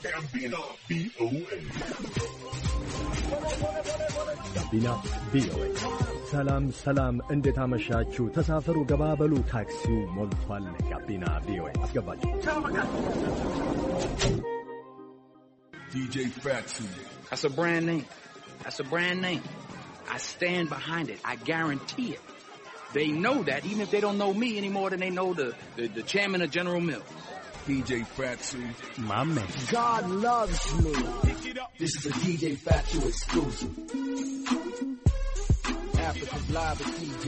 ጋቢና ቪኦኤ ጋቢና ቪኦኤ። ሰላም ሰላም፣ እንዴት አመሻችሁ? ተሳፈሩ፣ ገባበሉ፣ ታክሲው ሞልቷል። ጋቢና ቪኦኤ አስገባችሁ። DJ Fatsu. That's a brand name. That's a brand name. I stand behind it. I guarantee it. They know that even if they don't know me any more than they know the, the, the chairman of General Mills. DJ Fatsu. My man. God loves me. This is a DJ Fatu exclusive. Africa's live with DJ.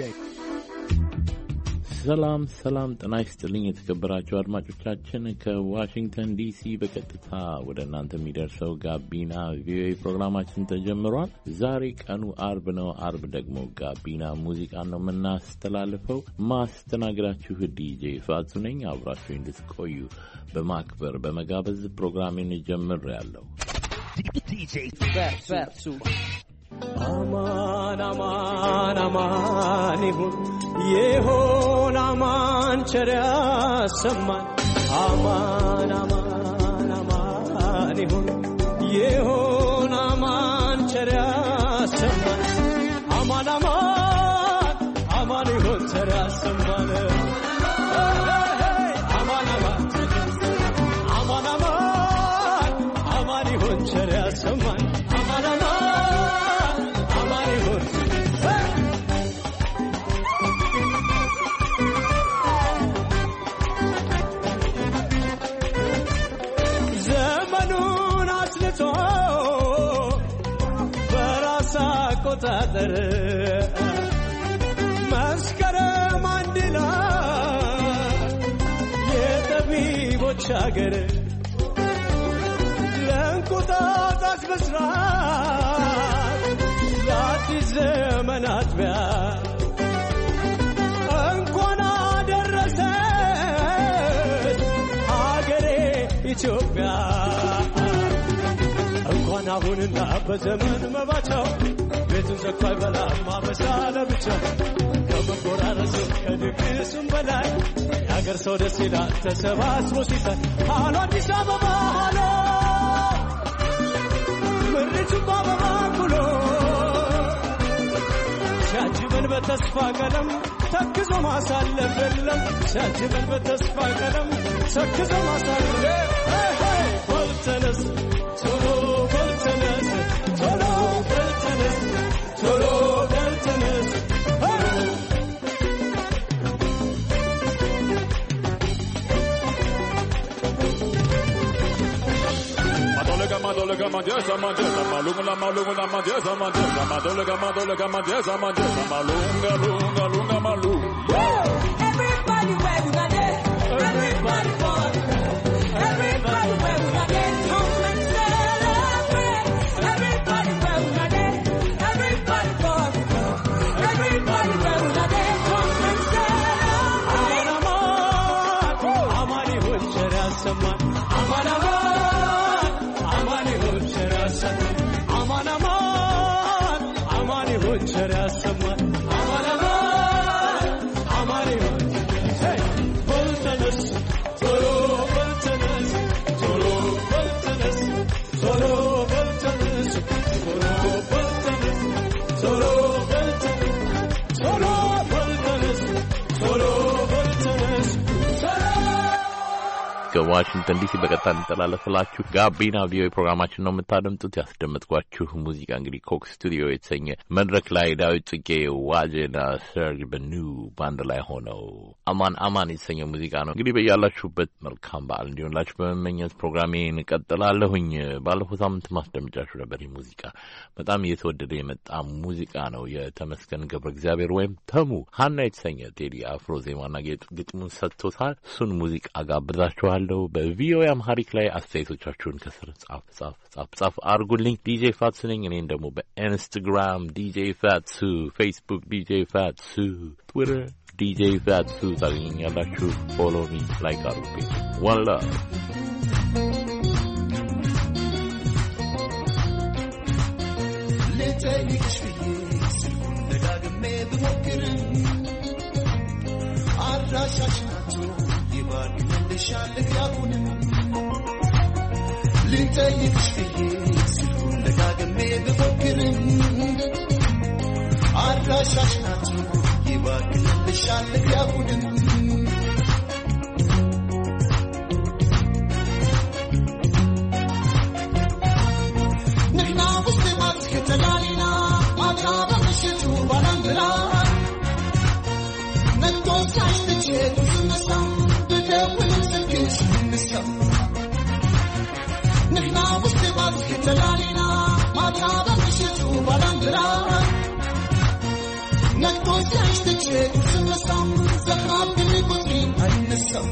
ሰላም ሰላም፣ ጤና ይስጥልኝ የተከበራችሁ አድማጮቻችን ከዋሽንግተን ዲሲ በቀጥታ ወደ እናንተ የሚደርሰው ጋቢና ቪኦኤ ፕሮግራማችን ተጀምሯል። ዛሬ ቀኑ አርብ ነው። አርብ ደግሞ ጋቢና ሙዚቃን ነው የምናስተላልፈው። ማስተናግዳችሁ ዲጄ ፋቱ ነኝ። አብራችሁ እንድትቆዩ በማክበር በመጋበዝ ፕሮግራሜን ጀምር ያለው Fat, Fatu. አማን አማን አማን ይሁን ይሁን አማን ቸር ያሰማን አማን አማን አማን ይሁን ይሁን አማን ቸር ያሰማን አማን አማን አማን ይሁን ቸር ያሰማን አማን አማን አማን አማን አማን ይሁን ቸር ያሰማን አማን አማን አማን ይሁን ዘመኑን አስልቶ በራስ አቆጣጠር መስከረም አንድ ላይ የጠቢቦች አገር ለእንቁጣጣሽ ብስራት ለአዲስ ዘመን አጥቢያ እንኳን አደረሰሽ ሀገሬ ኢትዮጵያ እንኳን አሁንና በዘመን መባቻው ቤቱን ዘግቶ አይበላም ማበሳ ለብቻ ከመጎራረስም ከድግሱም በላይ የሀገር ሰው ደስ ይላል ተሰባስቦ ሲሳይ ሃሎ አዲስ አበባ ሃሎ ምድሪቱ በአበባ ኩሎ ሲያጅበን በተስፋ ቀለም ተክዞ ማሳለፍ የለም ሲያጅበን በተስፋ ቀለም ተክዞ ማሳለፍ በልተነስ ቶሎ በልተነስ ቶሎ በልተነስ ቶሎ በልተነስ Madolega, madolega, manjesa, manjesa, malunga, malunga, manjesa, manjesa, madolega, madolega, manjesa, manjesa, malunga, lunga, lunga, malunga. Everybody where we got it. Everybody for Everybody where we got it. Come and celebrate. Everybody where we got it. Everybody for Everybody where we got it. Come and celebrate. አማን አማን ይሁን ቸር ያሰማን አማን አማን አማን ይሁን ቸር ያሰማን አማን አማን አማን ይሁን ቸር ያሰማን አማን አማን አማን ይሁን ሄይ በልተነስ ቶሎ በልተነስ ቶሎ በልተነስ ቶሎ በልተነስ ቶሎ በልተነስ ቶሎ በልተነስ ቶሎ በልተነስ ቶሎ በልተነስ ከዋሽንግተን ዲሲ በቀጥታ የሚተላለፍላችሁ ጋቢና ቪኦኤ ፕሮግራማችን ነው የምታደምጡት። ያስደመጥኳችሁ ሙዚቃ እንግዲህ ኮክ ስቱዲዮ የተሰኘ መድረክ ላይ ዳዊት ጽጌ፣ ዋጄና ሰርጅ በኑ በአንድ ላይ ሆነው አማን አማን የተሰኘ ሙዚቃ ነው። እንግዲህ በያላችሁበት መልካም በዓል እንዲሆንላችሁ በመመኘት ፕሮግራሜ እንቀጥላለሁኝ። ባለፈው ሳምንት ማስደምጫችሁ ነበር። ይህ ሙዚቃ በጣም እየተወደደ የመጣ ሙዚቃ ነው። የተመስገን ገብረ እግዚአብሔር ወይም ተሙ ሀና የተሰኘ ቴዲ አፍሮ ዜማና ጌጥ ግጥሙን ሰጥቶታል። እሱን ሙዚቃ ጋብዛችኋለሁ። በቪኦኤ አምሃሪክ ላይ አስተያየቶቻችሁን ከስር ጻፍ ጻፍ ጻፍ ጻፍ አርጉልኝ። ዲጄ ፋትሱ ነኝ። እኔን ደግሞ በኢንስታግራም ዲጄ ፋትሱ፣ ፌስቡክ ዲጄ ፋትሱ፣ ትዊተር ዲጄ ፋትሱ ታገኘኛላችሁ። ፎሎ ሚ ላይክ አርጉብኝ። ዋን ላቭ ልጠይቅሽ ብዬ ስልኩን ደጋግሜ ብሞክርም አድራሻሽ ናቸው ይባል ይመልሻል ያሁንም ልጠይቅሽ ብዬ ስልኩን ደጋግሜ ብሞክርም አድራሻሽ ናቸው ይባክንልሻል ያሁንም ንሕና ውስጢማት ከተላሊና ማታ በምሽቱ ባላንድራ ነግቶ ሳይትቼ ስነሳ ብደውልም ስልክሽ ይነሳም ንሕና ውስጢማት ከተላሊና ማታ በምሽቱ ባላንድራ ነግቶ ሳይትቼ ስነሳም ዘኻብኝ ቁጥሪ አይነሳም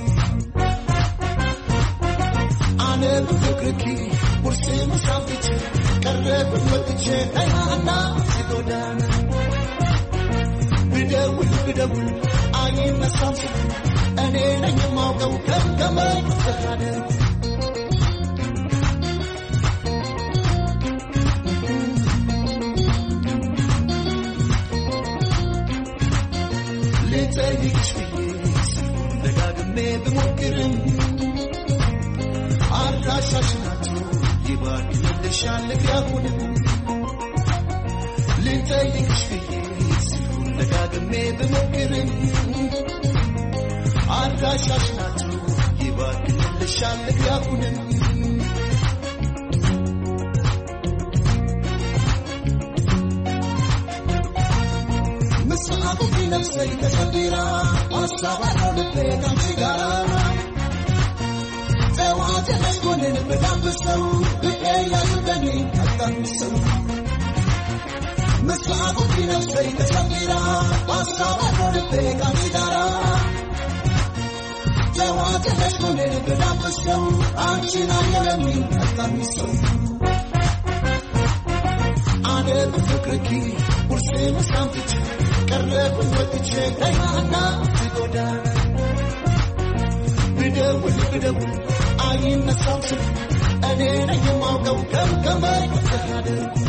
አነ ብፍቅርኪ ቁርሴ ምሳፍቼ ቀረብን ወጥቼ አይሃና ሲጎዳና ብደውል ብደውል አይነሳም ስልክ እኔ ነኝ የማውቀው ገምገመኝ ተካደ ልጠይቅሽ ብዬ ስልኩን ደጋግሜ ብሞክርም አድራሻሽ ናቸው ይባክንልሻል ያሁንም ልጠይቅሽ ብዬ ስልኩን ደጋግሜ ብሞክርም አድራሻሽ ናቸው ይባክንልሻል ያሁንም ምስሐቁ ቢነፍሰኝ ተሸቢራ አሳባለው ልቤ ካንቺ ጋራ ጠዋት መስጎንን ብጋብሰው ብቄ ያዙበኒ አጣምሰው ምስሐቁ ቢነፍሰኝ ተሸቢራ አሳባለው ልቤ ካንቺ ጋራ ጠዋት መስጎንን ብጋብሰው አንቺን አየለሚ አጣምሰው አነ በፍቅርኪ ቁርሴ ምሳም ትቼ ቀረብን ወጥቼ ቀይማና ትጎዳና ብደውል ብደውል አይነሳም ስልክ እኔ ነኝ የማውቀው ገምገመኝ ተካደ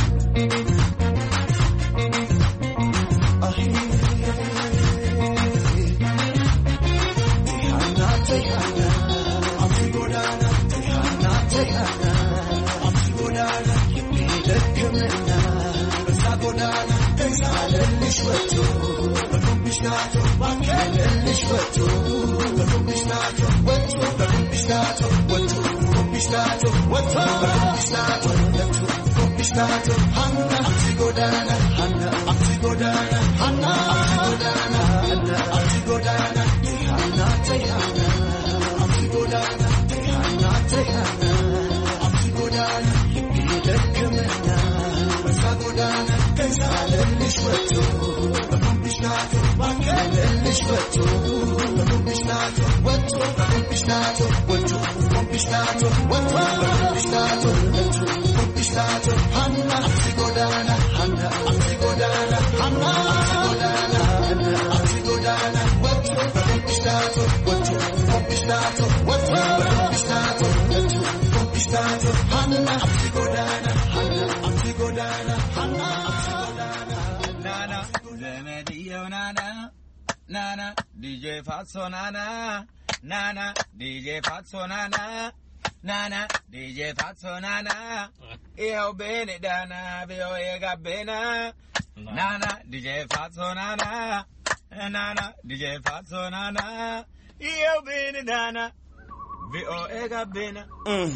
Nana, Zemedio Nana, Nana, DJ Fatso Nana, Nana, DJ Fatso Nana, Nana, DJ Fatso Nana, Io bene dana, vio e gabbena, Nana, DJ Fatso Nana, Nana, DJ Fatso Nana, Io bene dana, vio e gabbena.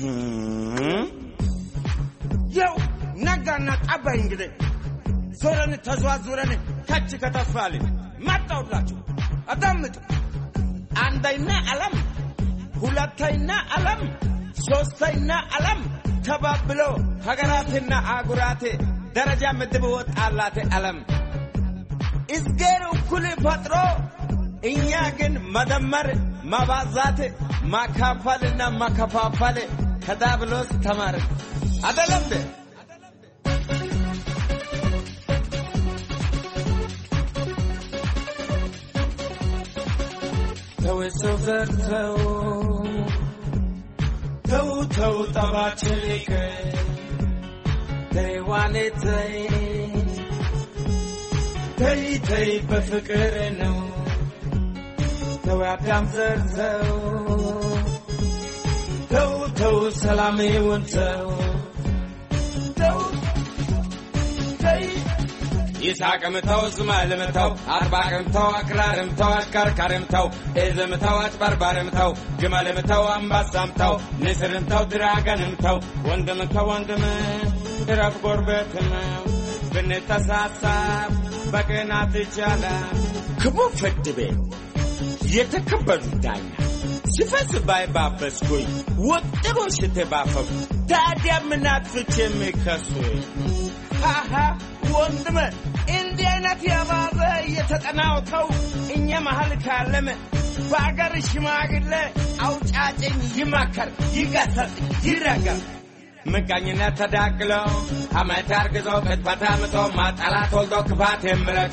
yau ነጋና ጠባይ እንግዲህ ዞረን ተዘዋዙረን ከች ከተስፋልን መጣሁላችሁ። አዳምጡ። አንደኛ ዓለም፣ ሁለተኛ ዓለም፣ ሶስተኛ ዓለም ተባብሎ ሀገራትና አህጉራት ደረጃ ምድብ ወጣላት ዓለም እዝጌር እኩል ፈጥሮ እኛ ግን መደመር፣ ማባዛት፣ ማካፈልና ማከፋፈል ከዳብሎስ ተማርን አደለም እንዴ? ተው ሰው ዘርተው ተው ተው ጠባችን ይቅር ተይዋኔ ተይ ተይ ተይ በፍቅር ነው ተው አዳም ዘርተው ተው ተው ሰላሜውን ተው ተው ተይ ይስሐቅም ተው እስማኤልም ተው አጥባቅም ተው አክራርም ተው አሽከርካሪም ተው ኤዝም ተው አጭበርባሪም ተው ግመልም ተው አንበሳም ተው ንስርም ተው ድራገንም ተው ወንድም ተው ወንድም እረፍ ጎረቤትም ብንተሳሳብ በቅናት ይቻላል ክቡ ፍርድ ቤት የተከበሩ ዳኛ ሲፈስ ባይባበስኩኝ ወጥሮ ሽቴ ባፈፉ ታዲያ ምን አጥፍቼ የሚከሱኝ ሃሃ ወንድም እንዲህ አይነት የባዘ እየተጠናውተው እኛ መሀል ካለም በአገር ሽማግሌ አውጫጭኝ ይመከር ይገሰጽ ይረገም ምቀኝነት ተዳቅለው ሐሜት አርግዞ ቅጥፈት አምጦ ማጠላት ወልዶ ክፋት የምረጥ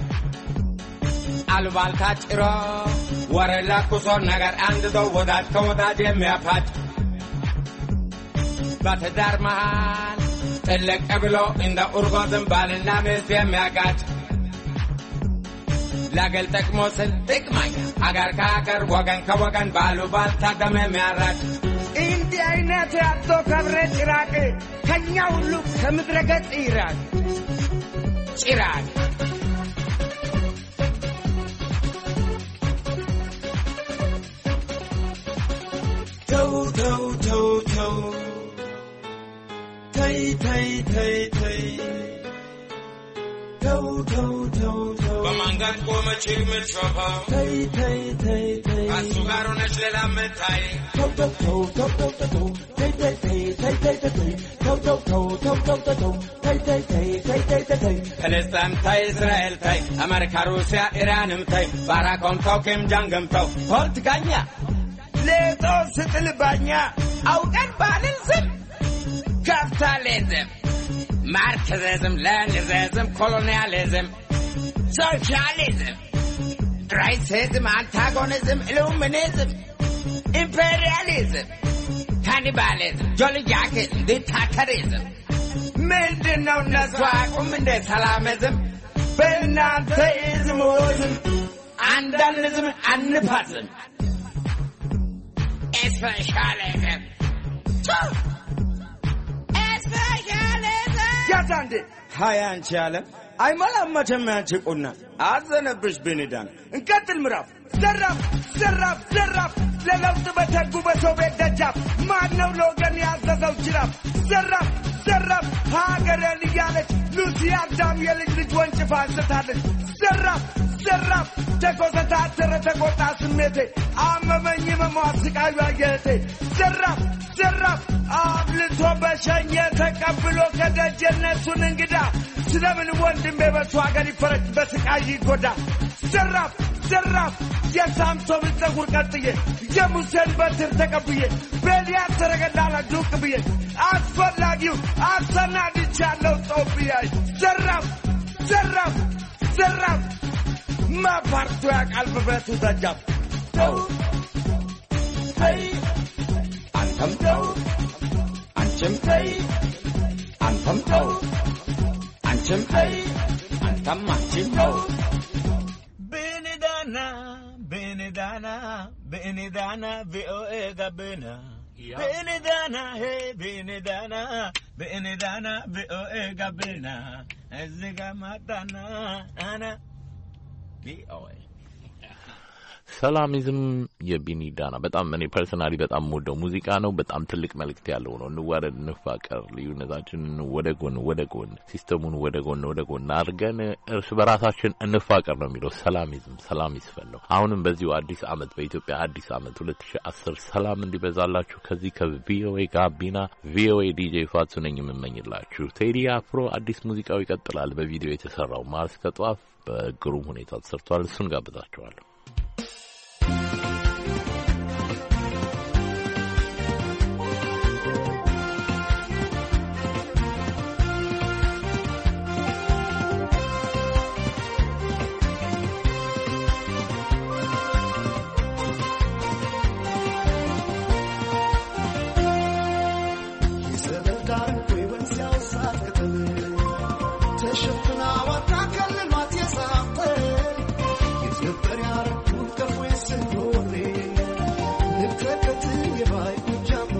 አሉባልታ ጭሮ ወሬ ለኩሶ ነገር አንድዶ ወዳጅ ከወዳጅ የሚያፋጭ በትዳር መሃል ጥልቅ ብሎ እንደ ኡርጎ ዝንባልና ሚስት የሚያጋጭ ለግል ጥቅሞ ስል ጥቅመኛ አገር ከአገር ወገን ከወገን ባሉባልታ ደም የሚያራጭ እንዲህ አይነት ያቶ ከብረ ጭራቅ ከኛ ሁሉ ከምድረ ገጽ ይራቅ ጭራቅ ተው ተው ተው ተው ተይ ተይ ተይ ተይ ተው ተው ተው ተው በማንጋት ቆመች የምትሾፈው ተይ ተይ ተይ ተይ ከሱ ጋር ሆነች ሌላ የምታይ ተው ተው ተው ተው ተው ተው ተው ተይ ተይ ተይ ተይ ተይ ተይ ተው ተው ተው ተው ተው ተው ተው ተይ ተይ ተይ ተይ ተይ ተይ ተይ ፍልስጤም ተይ እስራኤል ተይ አሜሪካ ሩሲያ ኢራንም ተይ ባራኮም ተው ኪም ጃንግም ተው ፖለቲከኛ ሌጦ ስጥል ባኛ አውቀን ባልን ስም ካፒታሊዝም ማርክሲዝም ሌኒኒዝም ኮሎኒያሊዝም ሶሻሊዝም ራይሲዝም አንታጎኒዝም ኢሉሚኒዝም ኢምፔሪያሊዝም ካኒባሊዝም ጆልጃኪዝም ዲክታተሪዝም ምንድን ነው እነሱ አቁም እንደ ሰላሚዝም በእናንተ ኢዝሞዝም አንዳንዝም አንፋዝም ኤስፔሻሊዝም ያዛ እንዴ ሀያ አንቺ አለም አይሞላም መቼም ያንቺ ቁና አዘነብሽ ብንዳን እንቀጥል ምዕራፍ ዘራፍ ዘራፍ ዘራፍ ለለውጥ በተጉ በሰው ቤት ደጃፍ ማን ነው ለወገን ያዘዘው ጅራፍ ዘራፍ ዘራፍ ሀገሬን እያለች ሉሲ አዳም የልጅ ልጅ ወንጭፋ አንስታለች ዘራፍ ዘራፍ ተኮሰታተረ ተቆጣ ስሜቴ አመመኝ መሟት ስቃዩ አየቴ ዘራፍ ዘራፍ አብልቶ በሸኘ ተቀብሎ ከደጀነሱን እንግዳ ስለምን ወንድሜ በሱ ሀገር ይፈረጅ በስቃይ ይጎዳ ዘራፍ ዘራፍ የሳምሶንን ፀጉር ቀጥዬ የሙሴን በትር ተቀብዬ በኤልያስ ሰረገላ ላይ ዱቅ ብዬ አስፈላጊው አሰናድቻለሁ ጦብያይ ዘራፍ ዘራፍ ዘራፍ ማፓርቶ ያቃል በብረቱ ደጃፍ ተው ተይ አንተም ተው አንቺም ተይ አንተም ተው አንቺም ተይ አንተም አንቺም ተው ብንዳና ብንዳና ብንዳና ቪኦኤ ጋብና ብንዳና ሄ ብንዳና ብንዳና ቪኦኤ ጋብና እዚህ ጋ ማጣና አና ቪኦኤ ሰላሚዝም የቢኒ ዳና በጣም እኔ ፐርሰናሊ በጣም የምወደው ሙዚቃ ነው። በጣም ትልቅ መልእክት ያለው ነው። እንዋደድ፣ እንፋቀር፣ ልዩነታችንን ወደ ጎን ወደ ጎን ሲስተሙን ወደ ጎን ወደ ጎን አድርገን እርስ በራሳችን እንፋቀር ነው የሚለው ሰላሚዝም። ሰላም ይስፈን ነው። አሁንም በዚሁ አዲስ አመት በኢትዮጵያ አዲስ አመት ሁለት ሺ አስር ሰላም እንዲበዛላችሁ ከዚህ ከቪኦኤ ጋቢና ቪኦኤ ዲጄ ፋቱ ነኝ የምመኝላችሁ። ቴዲ አፍሮ አዲስ ሙዚቃው ይቀጥላል። በቪዲዮ የተሰራው ማርስ ከጧፍ በግሩም ሁኔታ ተሰርቷል። እሱን ጋብዛችኋለሁ። Thank you.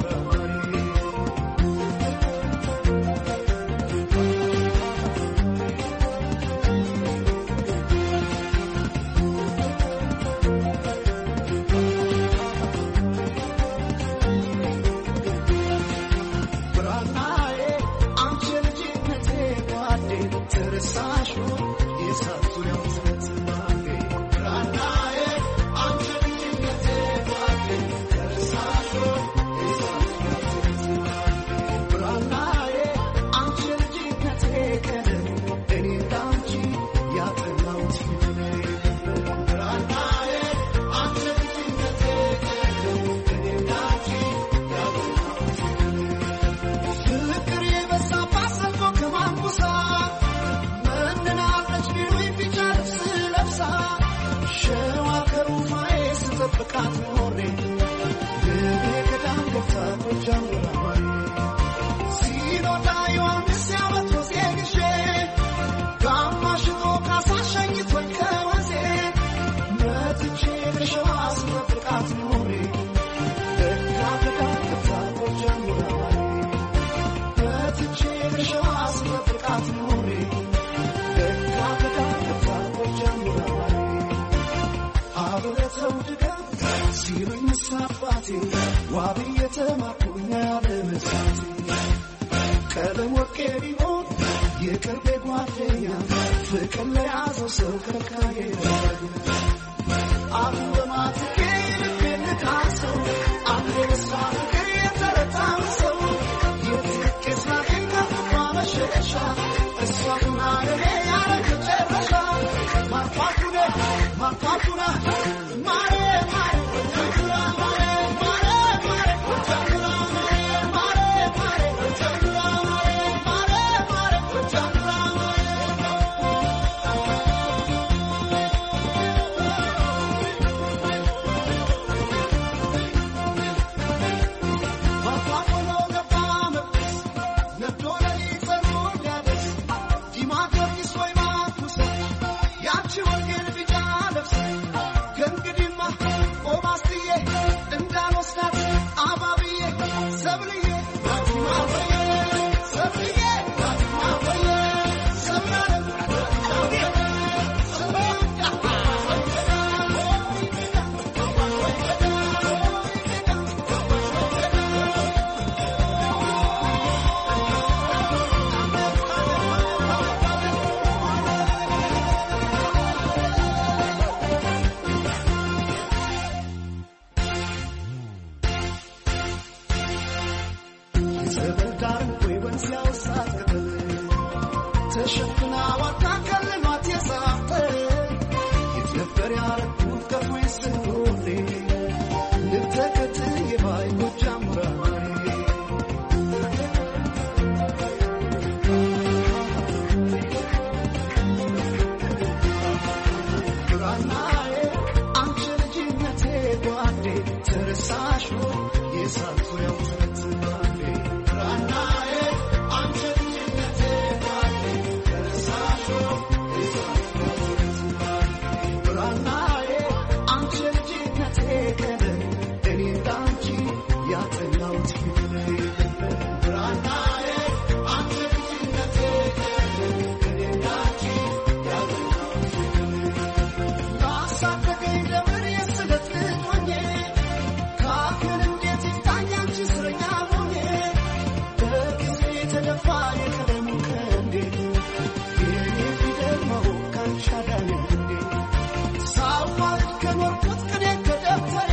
ጀምረዋል ሲኖዳ ዮሐንስ ያመቶ ዜግሼ ጋማሽቶ ካሳሸኝቶኝ ከወዜ መትቼ ልሸዋ ስመፍቃት ኖሬ ደጋ ተጋግታ ጀምረዋል መትቼ ልሸዋ ስመፍቃት ኖሬ ደጋ ተጋግታ ጀምረዋል አብረተው ድገም ሲሉኝ ሳባቴ ዋብ የተማኩኝ ያለመሳቴ ቀለም ወርቄ ቢሆን የቅርቤ ጓደኛ ፍቅር ለያዘው ሰው ከልካዬ አሁን በማትኬ ልቤን ልካሰው አንዴ በሷ ፍቅር የተረታው ሰው የትቄ ስናገኝ ከፍቷ መሸሻ እሷ ሁና ለኔ ያረግ ጨረሻ ማርኳኩነ ማርኳኩና ማሬ ማሬ ወተኩራ ማሬ ማሬ ማሬ ወተኩራ ማሬ ማሬ ማሬ ወተኩራ ማሬ ማሬ ማሬ ወተኩራ ማሬ ማርኳኩኖ ገባ መቅደስ ነዶ ለሊት ጸኑ ሊያደስ ዲማ ጊዮርጊስ ወይ ማርኩስ ያቺ ወንጌል ቢጫ ለብስ ከእንግዲህማ ቆማስትዬ እንዳልወስዳት አባብዬ ሰብልዬ ማወዬ ሰብልዬ ማወዬ ሰብላለም የሰብል ዳር ወይ ወንዝ ያውሳት ቅጠል ተሸፍና ዋታ ከልማት የሳተ የት ነበር ያረኩት ከፎይ ስኖሬ ልብተከት የባይ ጎጃም ራሬ ብራናዬ አንቺ ልጅነቴ ጓዴ ተረሳሽ የሳት ዙሪያው ተረትባዴ ብራናዬ አንቺ ልጅነቴ ጓዴ ተረሳሽ የሳት ዙሪያው ተረትባዴ ብራናዬ አንቺ ልጅነቴ ቀለም እኔ እንዳንቺ ያጠናሁት ፊት ብራናዬ አንቺ ልጅነቴ ቀለም እኔ እንዳንቺ ያጠናሁት ላሳደገኝ ደብር የስለት ልጅ ሆኜ ካፌን እንዴት ይፍታኝ አንቺ እስረኛ ሆኜ በጊዜ የተደፋ የቀለሙ ቀንዴ የኔ ፊደል ማወቅ ካንቺ አዳነኝ እንዴ ሳዋልድ ከኖርኩት ቅኔ ከደብተሬ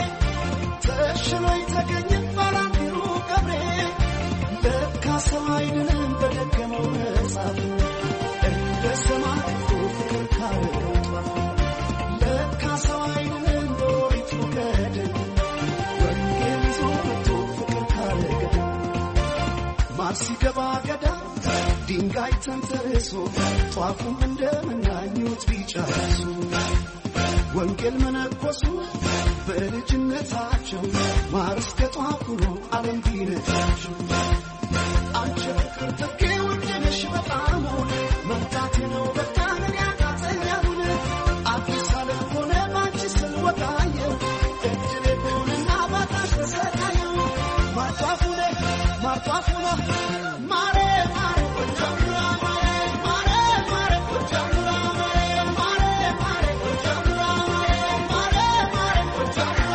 ተሽሎኝ ተገኘ ባላንዲሩ ገብሬ ለካ ሰው አይድንም በደገመው መጽሐፍ እንደ ሰማዕቱ ፍቅር ካረገው ለካ ሰው አይድንም በኦሪቱ ገድል ወንጌል ይዞ መጥቶ ፍቅር ካረገ ማር ሲገባ ገዳ ድንጋይ ተንተርሶ ጧፉም እንደምናኙት ቢጨርሱ ወንጌል መነኮሱ በልጅነታቸው ማር እስከ ጧፍ ሆኖ ዓለም ቢነጫቸው አንቺ ፍቅር ትኬ ውድ ነሽ በጣም መምጣቴ ነው በቃ ምን ያቃተኛል አዲስ ዓለም ሆነ ባንቺ ስወጣየው እድሌ ሆነና ባጣሽ ተሰቃየው ማጧፉነ ማጧፉነ ማሬ ማሬ ወጀምራ ማሬ ማሬ ማሬ ወጀምራ ማሬ ማሬ ማሬ ወጀምራ ማሬ ማሬ ማሬ ወጀምራ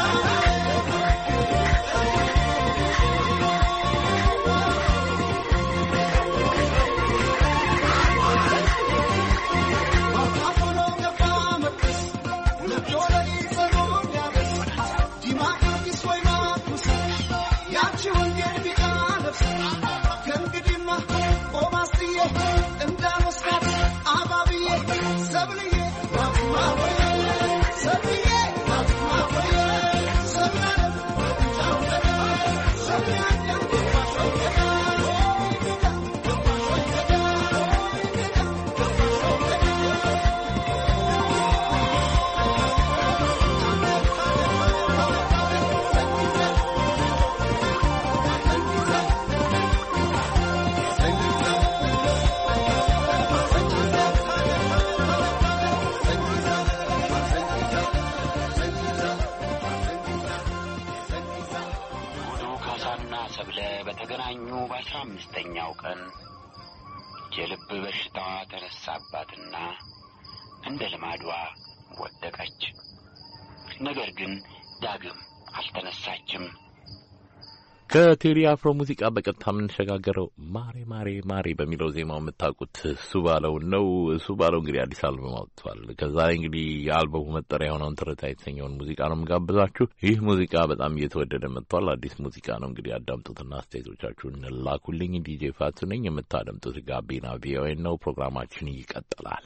ማጧፉነ ገባ መቅደስ ነዶ ለሊት ጸኑ ሊያበስ ዲማ ጊዮርጊስ ወይ ማርኩስ ያቺ ወንጌል ቢጫ ለብሳ ከእንግዲህማ ቆማስትዬ እንዳልወስዳት አባብዬ ሰብልዬ ማወዬ ሰብልዬ ማወዬ ሰብላለም ካሳና ሰብለ በተገናኙ በአስራ አምስተኛው ቀን የልብ በሽታዋ ተነሳባትና እንደ ልማዷ ወደቀች። ነገር ግን ዳግም አልተነሳችም። ከቴዲ አፍሮ ሙዚቃ በቀጥታ የምንሸጋገረው ማሬ ማሬ ማሬ በሚለው ዜማው የምታውቁት እሱ ባለው ነው። እሱ ባለው እንግዲህ አዲስ አልበም አውጥቷል። ከዛ ላይ እንግዲህ የአልበሙ መጠሪያ የሆነውን ትርታ የተሰኘውን ሙዚቃ ነው የምጋብዛችሁ። ይህ ሙዚቃ በጣም እየተወደደ መጥቷል። አዲስ ሙዚቃ ነው እንግዲህ አዳምጡትና አስተያየቶቻችሁን እንላኩልኝ። ዲጄ ፋቱ ነኝ። የምታደምጡት ጋቢና ቪኦኤ ነው። ፕሮግራማችን ይቀጥላል።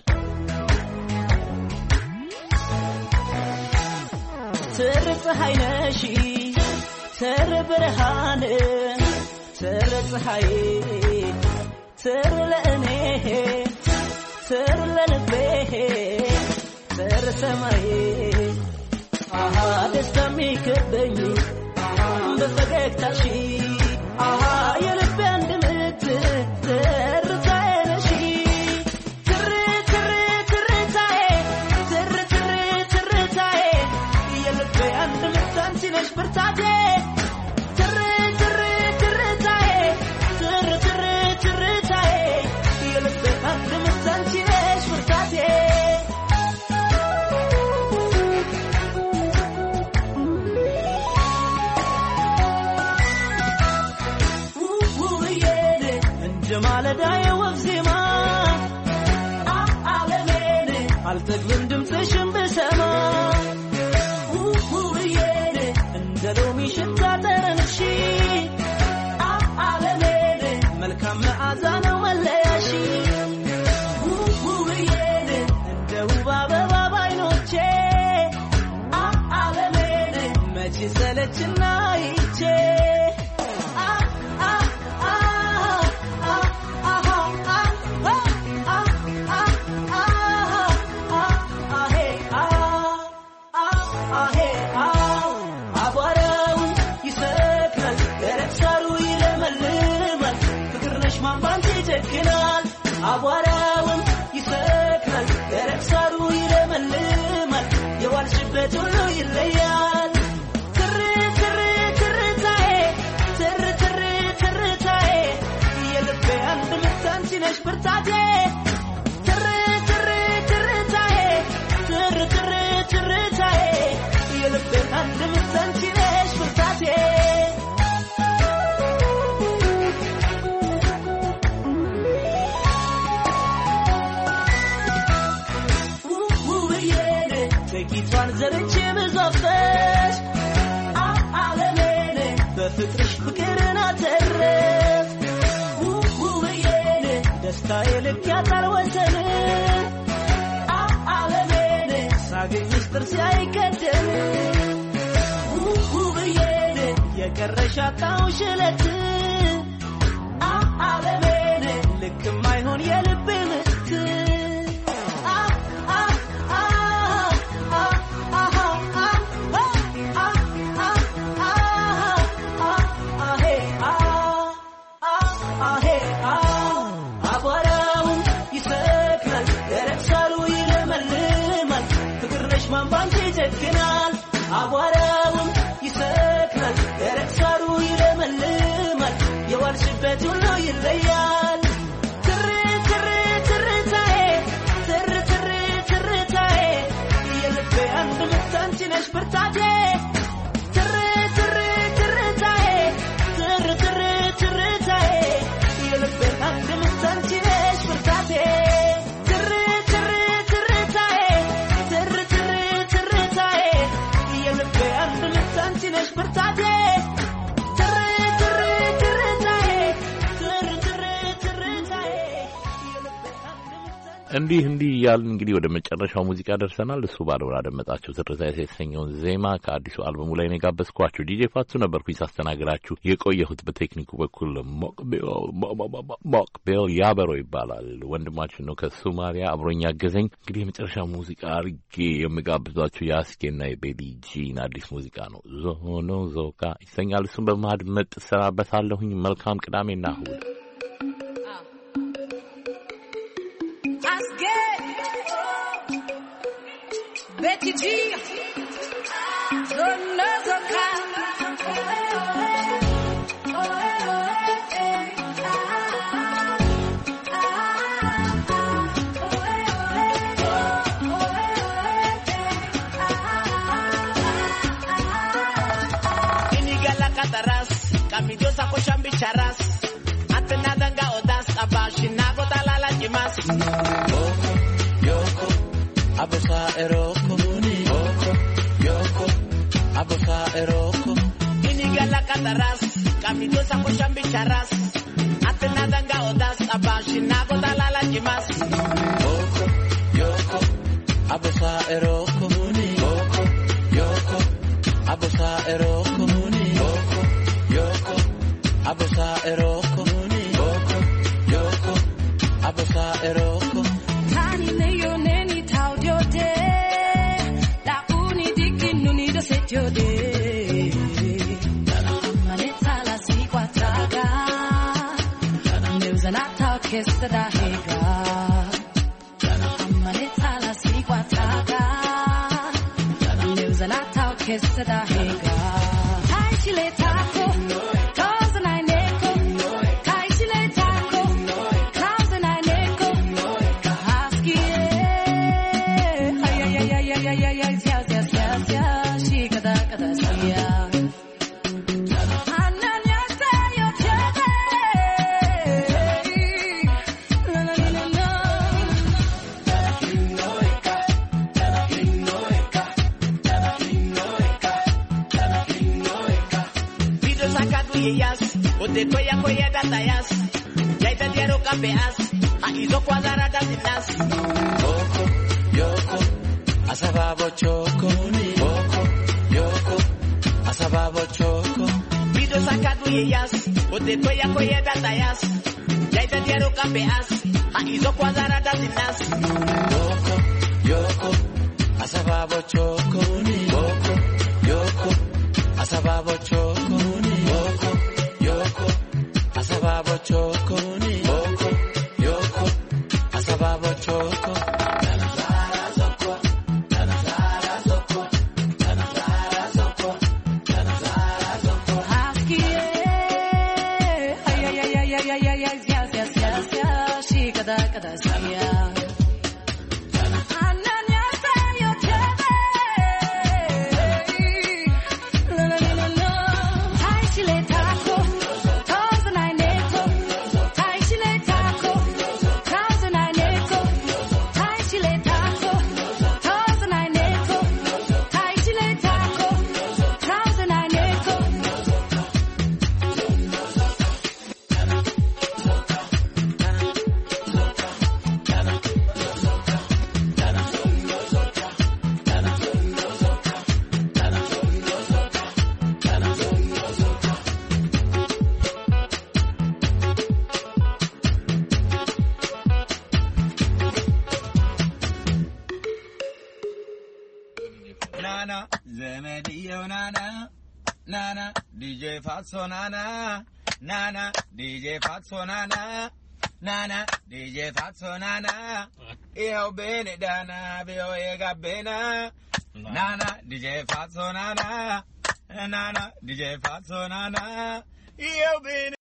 ትር ፀሐይ ነሽ ትር ብርሃን ትር ፀሐይ ትር ለእኔ ትር ለልቤ ትር ሰማይ አሃ ደስታ የሚከበኝ በፈገግታሽ አሃ የልቤ አንድ ምት ትርታዬ ነሽ ትር ትር ትርታዬ ትር ትር ትርታዬ የልቤ አንድ ምት አንቺ ነሽ ብርታቴ ትር ትር ትርታዬ ትር ትር ትርታዬ የልቤ አንድ ምት አንቺ ነሽ ብርታቴ ውውዬ እንደ ማለዳ የወፍ ዜማ ዓለሜን አልጠግብም ድምፅሽን ብሰማ ውውዬ እንደ ሎሚ ሽታ ጠረንሽ ዓለሜን መልካም መዓዛ ነው መለያሽ ውውዬ እንደ ውብ አበባ ባይኖቼ ዓለሜን መቼ ሰለችና ይቼ አቧራውን ይሰክናል፣ ደረቅ ሳሩ ይለመልማል። ፍቅር ነሽ ማን ባንቺ ይጨክናል። አቧራውን ይሰክናል፣ ደረቅ ሳሩ ይለመልማል። የዋልሽበት ሁሉ ይለያል። ትር ትር ትርታዬ ትር ትር ትርታዬ የልቤ አንድ ምት አንቺ ነሽ ብርታቴ ትር ትር ትርታዬ ትር ትር ትርታዬ የልቤ አንድ ምት አንቺ ነሽ ብርታቴ ውውዬ ጥቂቷን ዘርቼ ብዙ አፍሰሽ ዓለሜን በፍቅርሽ ፍቅርን አተረፍ ውውዬ ደስታዬ ልክ ያጣል ወሰን ዓለሜን ሳገኝሽ ጥርሴ አይቀደም ውውዬ የቀረሽ አጣሁሽ እለት ዓለሜን ልክ የማይሆን የልቤ ምት አቧራውን ይሰክናል፣ ደረቅ ሳሩ ይለመልማል። ፍቅር ነሽ ማን ባንቺ ይጨክናል። አቧራውን ይሰክናል፣ ደረቅ ሳሩ ይለመልማል። የዋልሽበት ሁሉ ይለያል። ትር ትር ትርታዬ ትር ትር ትርታዬ የልቤ አንድ ምት አንቺ ነሽ ብርታቴ ትር ትር ትርታዬ ትር ትር ትርታዬ የልቤ አንድ ምት አንቺ ነሽ ብርታቴ ትር ትር ትርታዬ ትር ትር ትርታዬ የልቤ አንድ ምት አንቺ ነሽ ብርታቴ ትር ትር ትርታዬ ትር ትር ትርታዬ የልቤ አንድ ምት አንቺ እንዲህ እንዲህ እያልን እንግዲህ ወደ መጨረሻው ሙዚቃ ደርሰናል። እሱ ባለው ላደመጣችሁ ትርታ የተሰኘውን ዜማ ከአዲሱ አልበሙ ላይ ነው የጋበዝኳችሁ። ዲጄ ፋቱ ነበርኩኝ ሳስተናግዳችሁ የቆየሁት። በቴክኒኩ በኩል ሞቅቤል ያበሮ ይባላል ወንድማችን ነው ከሶማሊያ አብሮኝ ያገዘኝ። እንግዲህ የመጨረሻ ሙዚቃ አርጌ የምጋብዟችሁ የአስኬና የቤሊ ጂን አዲስ ሙዚቃ ነው። ዞኖ ዞካ ይሰኛል። እሱም በማድመጥ እሰናበታለሁኝ። መልካም ቅዳሜና እሁድ። Betty G, Zonozoka. kamijosa koshan bicharas atena danga odas abashina gotalala jimas Yoko, abosa eroko. Oko, yoko, abosa eroko. inigala kataras kamijosa koshan bicharas atena danga odas abashina gotalala jimas Oko, yoko, abosa eroko. Oko, yoko, abosa eroko. Oko, yoko, abosa eroko. Oko, yoko, abosa eroko. Tani ne yo neni tau dio de. Da uni diki nuni do set yo de. Manita la si quatraga. Neuza na tau kesta da hega. Manita la si quatraga. Neuza na tau kesta da hega. Kai chile taco. Cause I neko. Kai chile taco. Cause I neko. Husky, ay ay ay ay ay ay ay ay yes yes yes yes she kada kada siya. Ananya tayo chebe. La la la la la. Video sakadu yeyas Ote toya koye datayas Yaita diero kapeas Aizo kwadara dasinas Oko, yoko, asababo choko. Oko, yoko, asababo choko. Video sakadu yeyas Ote toya koye datayas Yaita diero kapeas Aizo kwadara dasinas Oko, yoko, asababo choko. Oko, yoko, asababo choko. Oko, yoko, asababo choko. Oko, yoko, asababo choko. Husky, ay ay ay ay ay ay ay yes yes yes yes yes she kada kada siya. Ananya tayo chebe. La la la la la. Hi chile taco. Cause I neko. Hi chile taco. Cause I neko. Hi chile taco. Cause I neko. Hi chile taco. Cause I neko. ናና ዘመድየው ናና ናና ዲጄ ፋትሶ ናና ናና ዲጄ ፋትሶ ናና ናና ዲጄ ፋትሶ ናና ይኸው ቤኔ ዳና ቢዮዬ ጋቤና ናና ዲጄ ፋትሶ ናና ናና ዲጄ ፋትሶ ናና ይኸው ቤኔ